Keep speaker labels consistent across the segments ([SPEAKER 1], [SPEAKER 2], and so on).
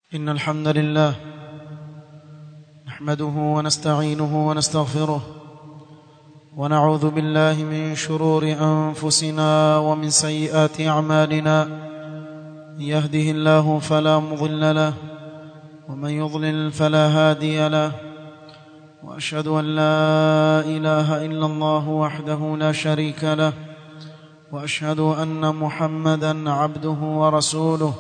[SPEAKER 1] إن الحمد لله نحمده ونستعينه ونستغفره ونعوذ بالله من شرور أنفسنا ومن سيئات أعمالنا من يهده الله فلا مضل له ومن يضلل فلا هادي له وأشهد أن لا إله إلا الله وحده لا شريك له وأشهد أن محمدا عبده ورسوله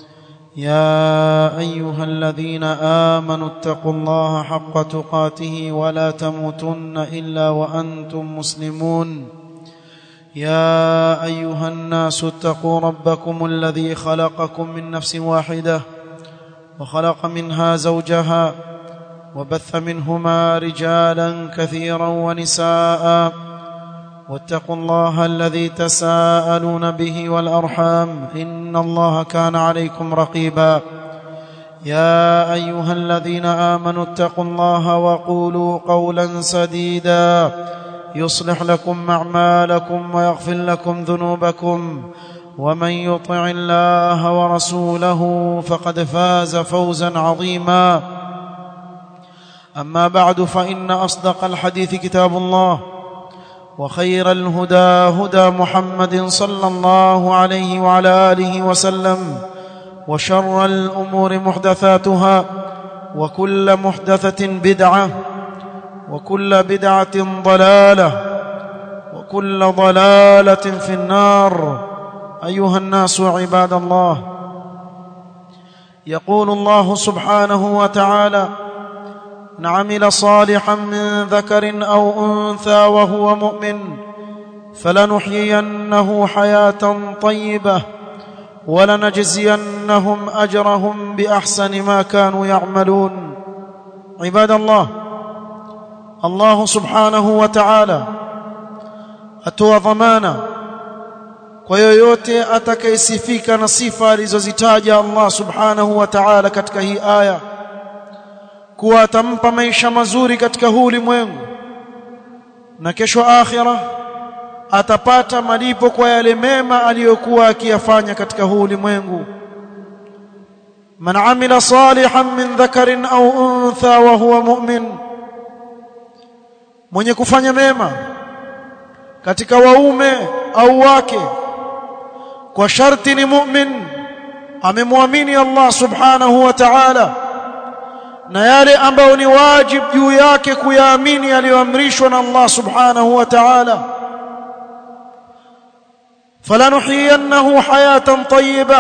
[SPEAKER 1] يا ايها الذين امنوا اتقوا الله حق تقاته ولا تموتن الا وانتم مسلمون يا ايها الناس اتقوا ربكم الذي خلقكم من نفس واحده وخلق منها زوجها وبث منهما رجالا كثيرا ونساء واتقوا الله الذي تساءلون به والارحام ان الله كان عليكم رقيبا يا ايها الذين امنوا اتقوا الله وقولوا قولا سديدا يصلح لكم اعمالكم ويغفر لكم ذنوبكم ومن يطع الله ورسوله فقد فاز فوزا عظيما اما بعد فان اصدق الحديث كتاب الله وخير الهدى هدى محمد صلى الله عليه وعلى اله وسلم وشر الامور محدثاتها وكل محدثه بدعه وكل بدعه ضلاله وكل ضلاله في النار ايها الناس عباد الله يقول الله سبحانه وتعالى من عمل صالحا من ذكر او انثى وهو مؤمن فلنحيينه حياه طيبه ولنجزينهم اجرهم باحسن ما كانوا يعملون عباد الله الله سبحانه وتعالى atoa dhamana kwa yoyote atakayesifika na sifa alizozitaja Allah subhanahu wa ta'ala katika hii aya kuwa atampa maisha mazuri katika huu ulimwengu na kesho akhira atapata malipo kwa yale mema aliyokuwa akiyafanya katika huu ulimwengu man amila salihan min dhakarin au untha wa huwa mu'min mwenye kufanya mema katika waume au wake kwa sharti ni mu'min amemwamini Allah subhanahu wa ta'ala na yale ambayo ni wajib juu yake kuyaamini aliyoamrishwa na Allah subhanahu wa ta'ala falanuhiyannahu hayatan tayyibah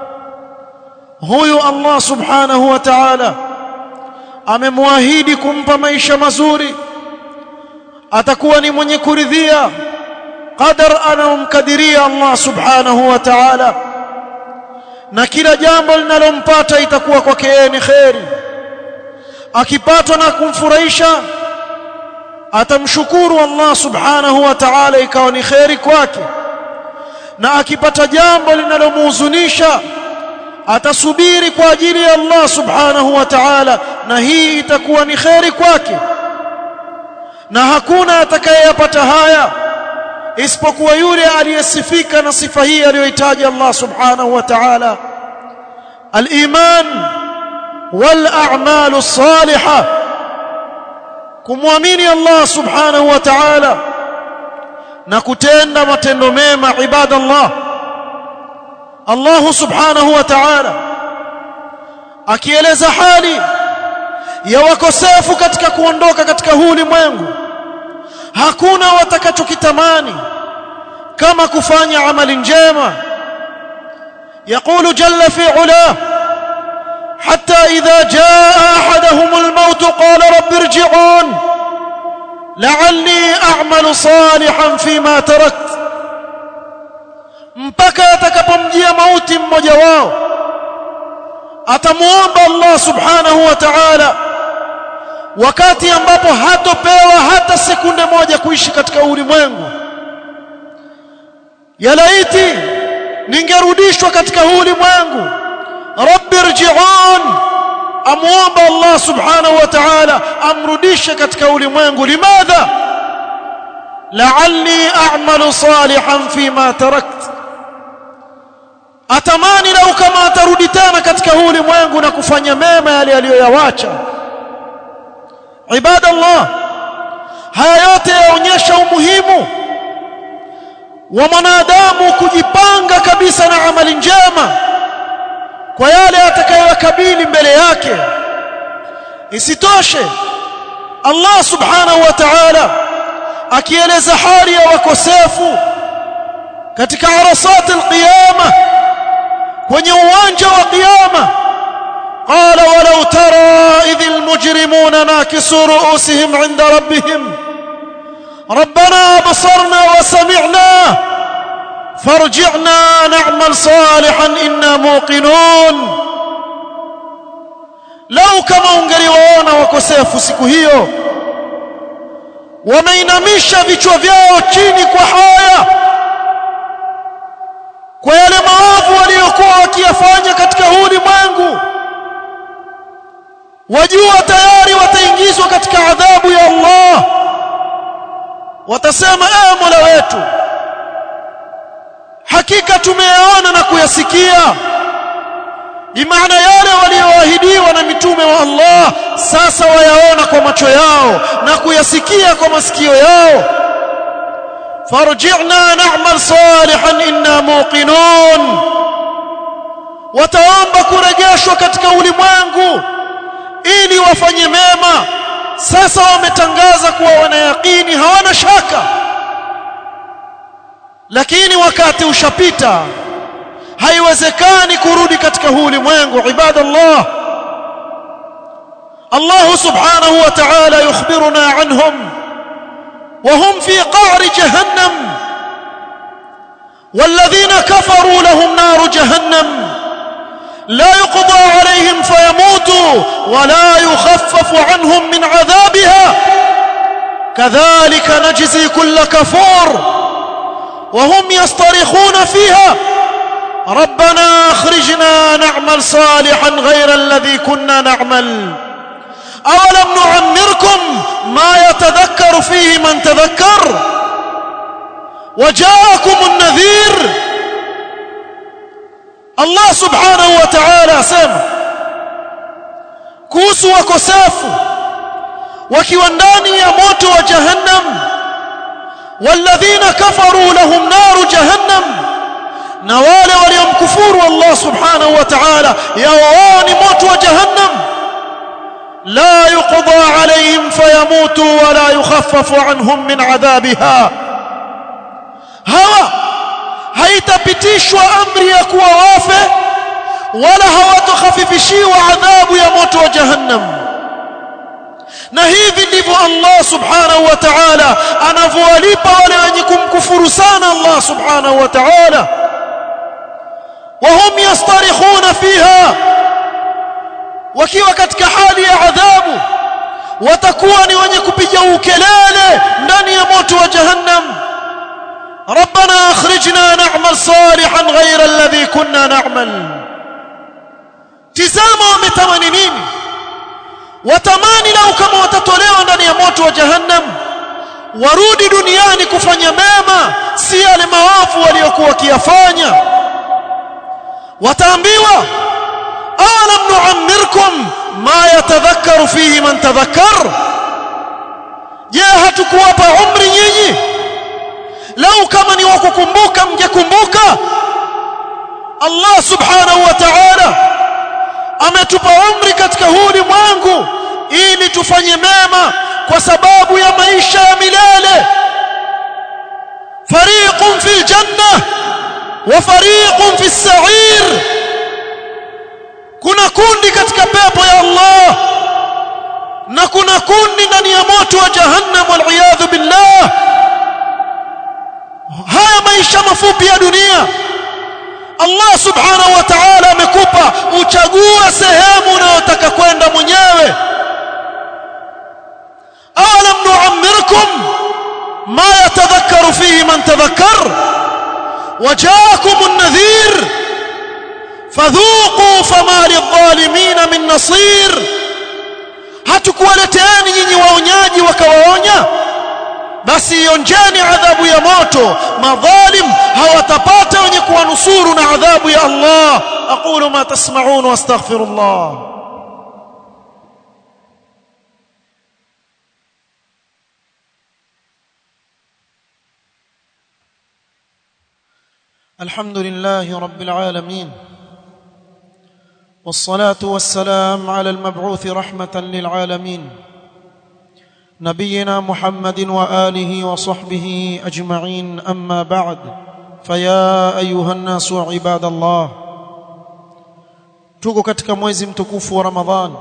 [SPEAKER 1] huyu Allah subhanahu wa ta'ala amemwahidi kumpa maisha mazuri atakuwa ni mwenye kuridhia qadar anaomkadiria Allah subhanahu wa ta'ala na kila jambo linalompata itakuwa kwake yeye ni kheri akipatwa na kumfurahisha atamshukuru Allah subhanahu wa ta'ala ikawa ni kheri kwake na akipata jambo linalomhuzunisha atasubiri kwa ajili ya Allah subhanahu wa ta'ala na hii itakuwa ni kheri kwake na hakuna atakayeyapata haya isipokuwa yule aliyesifika na sifa hii aliyohitaji Allah subhanahu wa ta'ala al-iman والاعمال الصالحه kumwamini Allah subhanahu wa ta'ala na kutenda matendo mema ibadallah Allah subhanahu wa ta'ala akieleza hali ya wakosefu katika kuondoka katika huu ulimwengu hakuna watakachokitamani kama kufanya amali njema يقول جل في علاه حتى إذا جاء أحدهم الموت قال رب ارجعون لعلي أعمل صالحا فيما تركت mpaka atakapomjia mauti mmoja wao atamuomba Allah subhanahu wa ta'ala wakati ambapo hatopewa hata sekunde moja kuishi katika ulimwengu ya laiti ningerudishwa katika ulimwengu rabbi irji'un amuomba Allah subhanahu wa ta'ala amrudishe katika ulimwengu limadha la'alli a'malu salihan fima tarakt atamani lau kama atarudi tena katika huu ulimwengu na kufanya mema yale aliyoyawacha ibadallah haya yote yaonyesha umuhimu wa mwanadamu kujipanga kabisa na amali njema kwa yale atakayowakabili mbele yake isitoshe Allah subhanahu wa ta'ala akieleza hali ya wakosefu katika arasat alqiyama kwenye uwanja wa qiyama قال ولو ترى إذ المجرمون ناكسوا رؤوسهم عند ربهم ربنا أبصرنا وسمعنا فارجعنا نعمل صالحا إنا موقنون لو كما ungeliwaona wakosefu siku hiyo wameinamisha vichwa vyao chini kwa haya kwa yale maovu waliokuwa wakiyafanya katika huu ulimwengu wajua tayari wataingizwa katika adhabu ya Allah watasema ee Mola wetu hakika tumeyaona na kuyasikia bimaana yale walioahidiwa na mitume wa Allah sasa wayaona kwa macho yao na kuyasikia kwa masikio yao farji'na na'mal salihan inna muqinun wataomba kurejeshwa katika ulimwengu ili wafanye mema sasa wametangaza kuwa wanayakini hawana shaka lakini wakati ushapita haiwezekani kurudi katika huu ulimwengu ibadallah Allah subhanahu wa ta'ala yukhbiruna anhum وهم في قعر جهنم والذين كفروا لهم نار جهنم لا يقضى عليهم فيموتوا ولا يخفف عنهم من عذابها كذلك نجزي كل كفور وهم يصطرخون فيها ربنا اخرجنا نعمل صالحا غير الذي كنا نعمل اولم نعمركم ما يتذكر فيه من تذكر وجاءكم النذير Allah subhanahu wa ta'ala asema kuhusu wakosefu wakiwa ndani ya moto wa jahannam walladhina kafaru lahum naru jahannam na wale waliomkufuru Allah subhanahu wa ta'ala yao ni moto wa jahannam la yuqda alayhim fayamutu wa la yukhaffafu anhum min adhabiha hawa haitapitishwa amri ya kuwa wafe wala hawatokhafifishiwa adhabu ya moto wa jahannam na hivi ndivyo Allah subhanahu wa ta'ala anavyowalipa wale wenye kumkufuru sana Allah subhanahu wa ta'ala wahum yastarikhuna fiha wakiwa katika hali ya adhabu watakuwa ni wenye kupiga ukelele ndani ya moto wa jahannam ربنا اخرجنا نعمل صالحا غير الذي كنا نعمل tizama wametamani nini watamani lau kama watatolewa ndani ya moto wa jahannam warudi duniani kufanya mema si yale maovu waliokuwa wakiyafanya wataambiwa alam nuammirkum ma yatadhakkaru fihi man tadhakkar je hatukuwapa umri nyinyi lau kama ni wakukumbuka mngekumbuka Allah subhanahu wa ta'ala ametupa umri katika huu ulimwengu ili tufanye mema kwa sababu ya maisha ya milele fariqun fil janna wa fariqun fis sa'ir kuna kundi katika pepo ya Allah na kuna kundi ndani ya moto wa jahannam wal iyadhu billah haya maisha mafupi ya dunia Allah subhanahu wa ta'ala amekupa uchague sehemu unayotaka kwenda mwenyewe alam nu'ammirkum ma yatadhakkaru fihi man tadhakkar وجاءكم النذير فذوقوا فما للظالمين من نصير hatukuwaleteani nyinyi waonyaji wakawaonya basi ionjeni adhabu ya moto madhalim hawatapata wenye kuwanusuru na adhabu ya Allah aqulu ma tasma'un wastaghfirullah الحمد لله رب العالمين والصلاه والسلام على المبعوث رحمه للعالمين نبينا محمد واله وصحبه اجمعين اما بعد فيا ايها الناس عباد الله tuko katika mwezi mtukufu wa ramadhan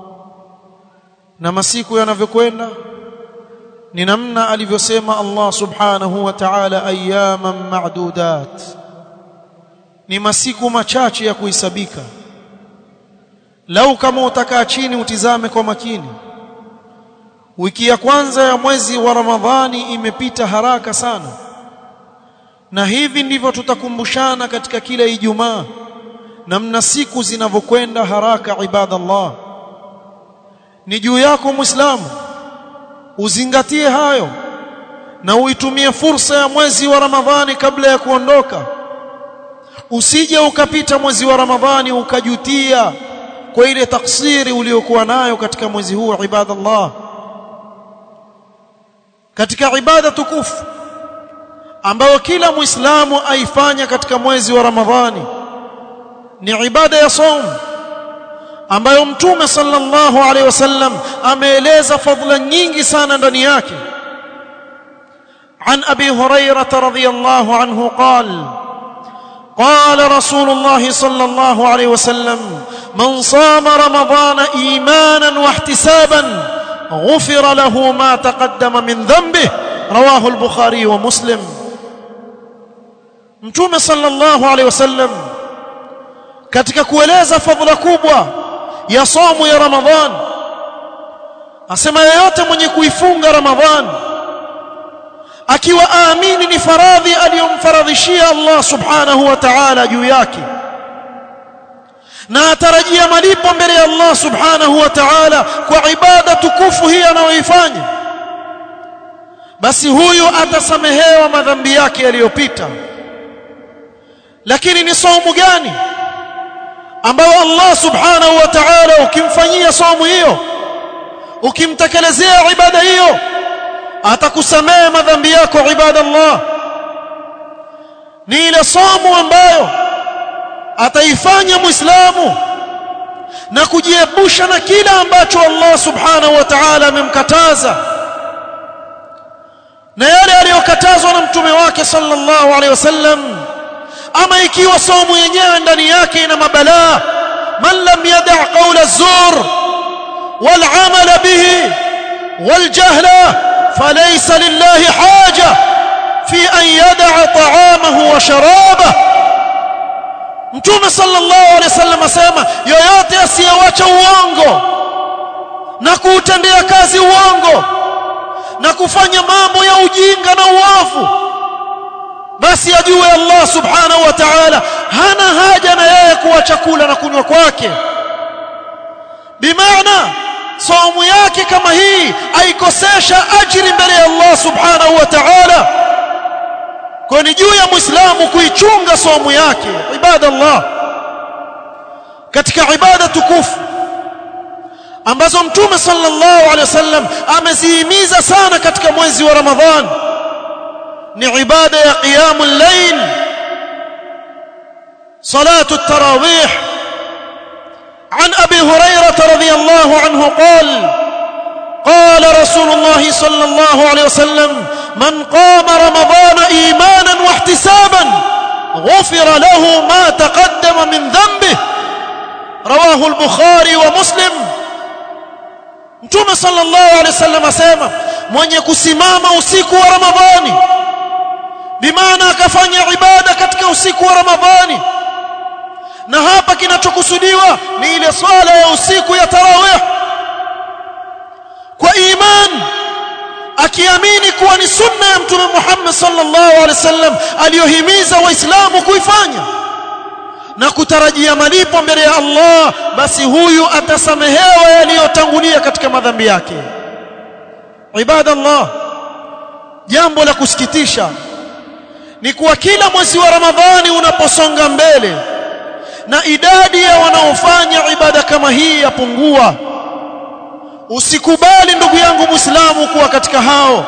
[SPEAKER 1] na masiku yanavyokwenda ni namna alivyosema Allah subhanahu wa ta'ala ayyaman ma'dudat ni masiku machache ya kuhesabika lau kama utakaa chini utizame kwa makini wiki ya kwanza ya mwezi wa Ramadhani imepita haraka sana na hivi ndivyo tutakumbushana katika kila Ijumaa namna siku zinavyokwenda haraka ibadallah ni juu yako muislamu uzingatie hayo na uitumie fursa ya mwezi wa Ramadhani kabla ya kuondoka usije ukapita mwezi wa Ramadhani ukajutia kwa ile taksiri uliyokuwa nayo katika mwezi huu ibadallah katika ibada tukufu ambayo kila muislamu aifanya katika mwezi wa Ramadhani ni ibada ya saum ambayo mtume sallallahu alaihi wasallam ameeleza fadhila nyingi sana ndani yake عن ابي هريره رضي الله عنه قال قال رسول الله صلى الله عليه وسلم من صام رمضان ايمانا واحتسابا غفر له ما تقدم من ذنبه رواه البخاري ومسلم متوم صلى الله عليه وسلم katika kueleza fadhila kubwa ya somo ya Ramadhan asema yeyote mwenye kuifunga Ramadhan akiwa aamini ni faradhi aliyomfaradhishia Allah subhanahu wa ta'ala juu yake na atarajia malipo mbele ya Allah subhanahu wa ta'ala kwa ibada tukufu hii anayoifanya basi huyu atasamehewa madhambi yake yaliyopita lakini ni saumu gani ambayo Allah subhanahu wa ta'ala ukimfanyia saumu hiyo ukimtekelezea ibada hiyo atakusamehe madhambi yako ibadallah ni ile saumu ambayo ataifanya muislamu na kujiepusha na kila ambacho Allah subhanahu wa ta'ala amemkataza na yale aliyokatazwa na mtume wake sallallahu alaihi wasallam ama ikiwa saumu yenyewe ndani yake ina mabalaa man lam yada' qawla az-zur wal 'amala bihi wal jahla falaysa lillahi haja fi an yada'a ta'amahu wa sharabahu Mtume sallallahu alaihi wasallam asema yoyote asiyewacha uongo na kuutendea kazi uongo na kufanya mambo ya ujinga na uovu basi ajue Allah subhanahu wa ta'ala hana haja na yeye kuwa chakula na kunywa kwake bimaana saumu yake kama hii aikosesha ajiri mbele ya Allah subhanahu wa ta'ala kwa ni juu ya muislamu kuichunga saumu yake ibadallah katika ibada tukufu ambazo mtume sallallahu alaihi wasallam amezihimiza sana katika mwezi wa ramadhan ni ibada ya qiyamul layl salatu at-tarawih عن ابي هريره رضي الله عنه قال قال رسول الله صلى الله عليه وسلم من قام رمضان ايمانا واحتسابا غفر له ما تقدم من ذنبه رواه البخاري ومسلم mtume sallallahu alaihi wasallam asema mwenye kusimama usiku wa ramadhani bimaana akafanya ibada katika usiku wa ramadhani na hapa kinachokusudiwa ni ile swala ya usiku ya tarawih kwa imani akiamini kuwa ni sunna ya mtume Muhammad sallallahu alaihi wasallam aliyohimiza waislamu kuifanya na kutarajia malipo mbele ya Allah basi huyu atasamehewa yaliyotangulia katika madhambi yake ibadallah jambo la kusikitisha ni kuwa kila mwezi wa Ramadhani unaposonga mbele na idadi ya wanaofanya ibada kama hii yapungua usikubali ndugu yangu Muislamu kuwa katika hao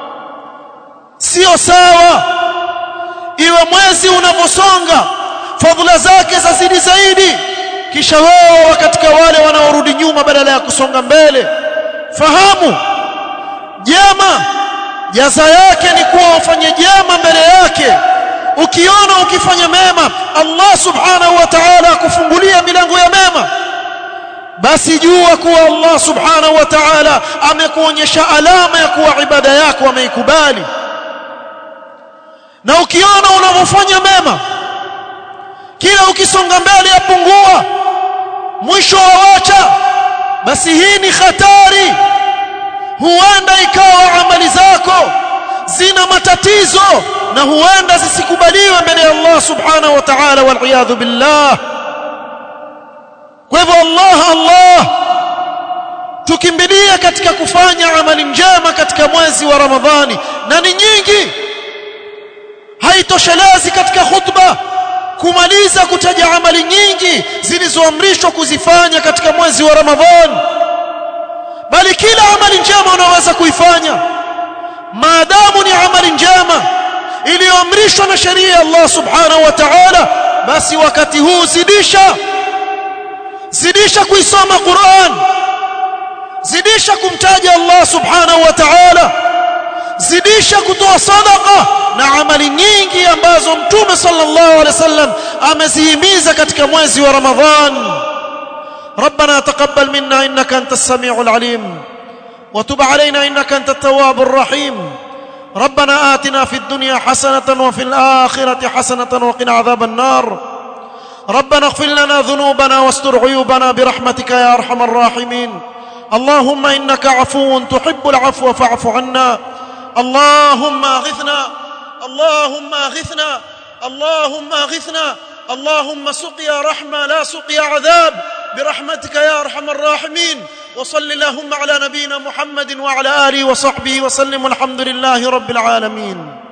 [SPEAKER 1] sio sawa iwe mwezi unaposonga fadhila zake zazidi zaidi kisha wao katika wale wanaorudi nyuma badala ya kusonga mbele fahamu jema jaza yake ni kuwa ufanye jema mbele yake ukiona ukifanya mema Allah subhanahu wa ta'ala akufungulia milango ya mema basi jua kuwa Allah subhanahu wa ta'ala amekuonyesha alama ya kuwa ibada yako ameikubali na ukiona unavyofanya mema kila ukisonga mbele yapungua mwisho wawacha basi hii ni hatari huenda ikawa amali zako zina matatizo na huenda zisikubaliwe mbele ya Allah subhanahu wa ta'ala wal billah kwa hivyo Allah Allah tukimbilie katika kufanya amali njema katika mwezi wa Ramadhani na ni nyingi haitoshelezi katika khutba kumaliza kutaja amali nyingi zilizoamrishwa kuzifanya katika mwezi wa Ramadhani bali kila amali njema unaweza kuifanya maadamu ni amali njema iliyoamrishwa na sheria ya Allah subhanahu wa ta'ala basi wakati huu zidisha zidisha kuisoma Qur'an zidisha kumtaja Allah subhanahu wa ta'ala zidisha kutoa sadaqa na amali nyingi ambazo mtume sallallahu alaihi wasallam amezihimiza katika mwezi wa Ramadhan ربنا تقبل منا انك انت السميع العليم وتب علينا انك انت التواب الرحيم ربنا آتنا في الدنيا حسنة وفي الآخرة حسنة وقنا عذاب النار ربنا اغفر لنا ذنوبنا واستر عيوبنا برحمتك يا ارحم الراحمين اللهم انك عفو تحب العفو فاعف عنا اللهم اغثنا اللهم اغثنا اللهم اغثنا اللهم سقيا رحمه لا سقيا عذاب برحمتك يا ارحم الراحمين وصل اللهم على نبينا محمد وعلى اله وصحبه وسلم والحمد لله رب العالمين